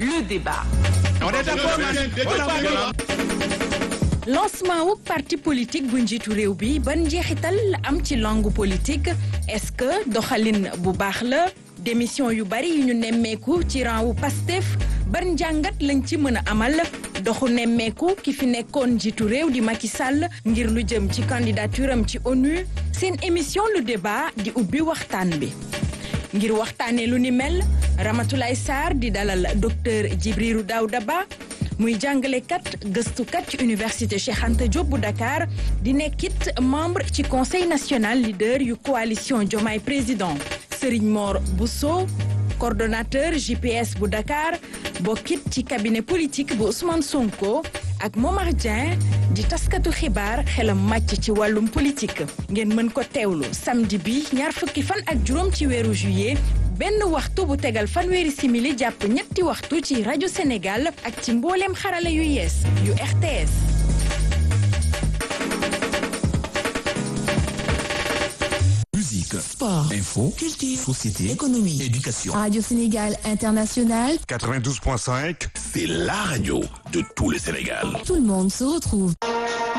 le débat. lancement wu parti politique bu njiitu réew bi ban njeexital la am ci langue politique est-ce que doxalin bu baax la démission yu bari yu ñu nemmeeku ci rang wu Pastef ban njàngat lañ ci mën a amal doxu nemmeeku ki fi nekkoon njiitu réew di Macky Sall ngir lu jëm ci candidature am ci ONU seen émission le débat di ubbi waxtaan bi ngir waxtaanee lu ni mel Ramatoulaye Sarr di dalal docteur Djibril Daouda Ba muy jàngalekat gëstukat ci université Cheikh Anta Diop bu Dakar di nekkit membre ci conseil national leader yu coalition Diomaye président Serigne Mor Bousso coordonnateur GPS bu Dakar bokkit ci cabinet politique bu Ousmane Sonko ak Momar Dieng di taskatu xibaar xelam màcc ci wàllum politique ngeen mën ko teewlu samedi bi ñaar fukki fan ak juróom ci weeru juillet benn waxtu bu tegal fanweeri simili jàpp ñetti waxtu ci rajo Sénégal ak ci mbooleem xarala yu yees yu RTS. Musique, Sport, info, culture, société, économie, éducation. Radio Sénégal International, 92.5, C'est la radio de tout le Sénégal. tout le monde se retrouve.